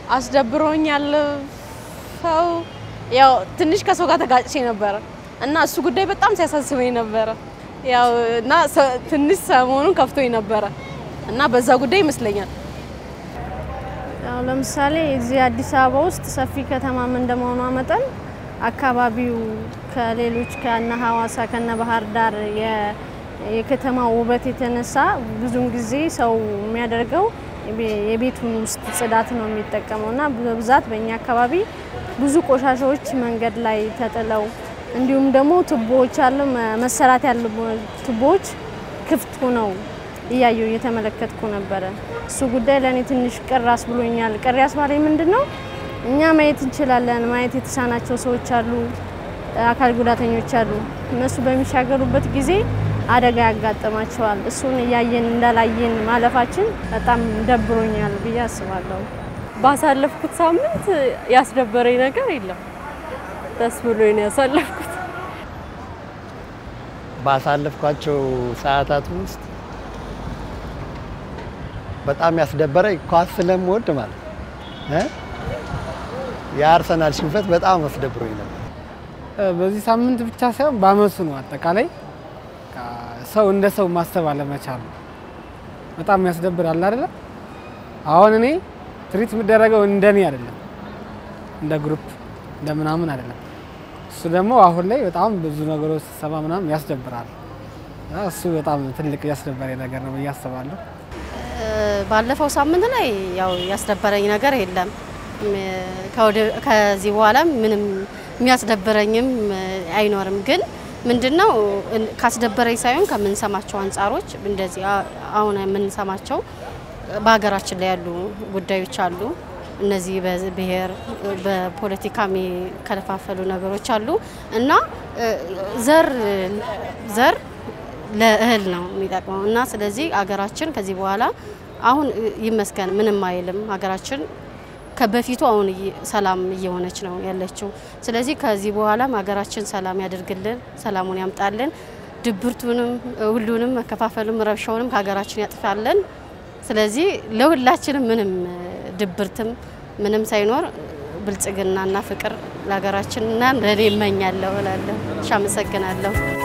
አስደብሮኛል። ሰው ያው ትንሽ ከሰው ጋር ተጋጭቼ ነበረ እና እሱ ጉዳይ በጣም ሲያሳስበኝ ነበረ። ያው እና ሰ- ትንሽ ሰሞኑን ከፍቶኝ ነበረ እና በዛ ጉዳይ ይመስለኛል ያው ለምሳሌ እዚህ አዲስ አበባ ውስጥ ሰፊ ከተማም እንደመሆኗ መጠን አካባቢው ከሌሎች ከነ ሀዋሳ ከነ ባህር ዳር የ- የከተማው ውበት የተነሳ ብዙውን ጊዜ ሰው የሚያደርገው የቤ- የቤቱን ውስጥ ጽዳት ነው የሚጠቀመው እና በብዛት በእኛ አካባቢ ብዙ ቆሻሻዎች መንገድ ላይ ተጥለው እንዲሁም ደግሞ ቱቦዎች አሉ መ- መሰራት ያሉ ቱቦዎች ክፍት ሆነው እያየሁ እየተመለከትኩ ነበረ። እሱ ጉዳይ ለእኔ ትንሽ ቅር አስብሎኛል። ቅር ያስባለኝ ምንድን ነው እኛ ማየት እንችላለን። ማየት የተሳናቸው ሰዎች አሉ፣ አካል ጉዳተኞች አሉ። እነሱ በሚሻገሩበት ጊዜ አደጋ ያጋጥማቸዋል። እሱን እያየን እንዳላየን ማለፋችን በጣም ደብሮኛል ብዬ አስባለሁ። ባሳለፍኩት ሳምንት ያስደበረኝ ነገር የለም። ደስ ብሎኝ ነው ያሳለፍኩት። ባሳለፍኳቸው ሰዓታት ውስጥ በጣም ያስደበረኝ ኳስ ስለምወድ ማለት እ የአርሰናል ሽንፈት በጣም አስደብሮኝ ነበር። በዚህ ሳምንት ብቻ ሳይሆን በአመቱ ነው። አጠቃላይ በቃ ሰው እንደ ሰው ማሰብ አለመቻሉ በጣም ያስደብራል አይደለ? አሁን እኔ ትሪት የምደረገው እንደኔ አይደለም፣ እንደ ግሩፕ እንደ ምናምን አይደለም። እሱ ደግሞ አሁን ላይ በጣም ብዙ ነገሮች ስሰማ ምናምን ያስደብራል። እና እሱ በጣም ትልቅ ያስደበረኝ ነገር ነው ብዬ አስባለሁ። ባለፈው ሳምንት ላይ ያው ያስደበረኝ ነገር የለም። ከወደ- ከዚህ በኋላ ምንም የሚያስደብረኝም አይኖርም። ግን ምንድነው እን- ካስደበረኝ ሳይሆን ከምንሰማቸው አንጻሮች እንደዚህ አ- አሁን የምንሰማቸው በሀገራችን ላይ ያሉ ጉዳዮች አሉ። እነዚህ በብሔር በፖለቲካ የሚከለፋፈሉ ነገሮች አሉ እና እ፣ ዘር ዘር ለእህል ነው የሚጠቅመው እና ስለዚህ ሀገራችን ከዚህ በኋላ አሁን ይመስገን ምንም አይልም ሀገራችን ከበፊቱ አሁን እየ- ሰላም እየሆነች ነው ያለችው። ስለዚህ ከዚህ በኋላም ሀገራችን ሰላም ያደርግልን፣ ሰላሙን ያምጣልን፣ ድብርቱንም ሁሉንም መከፋፈሉም ረብሻውንም ከሀገራችን ያጥፋልን። ስለዚህ ለሁላችንም ምንም ድብርትም ምንም ሳይኖር ብልጽግናና ፍቅር ለሀገራችንና ለእኔ እመኛለሁ እላለሁ። እሺ፣ አመሰግናለሁ።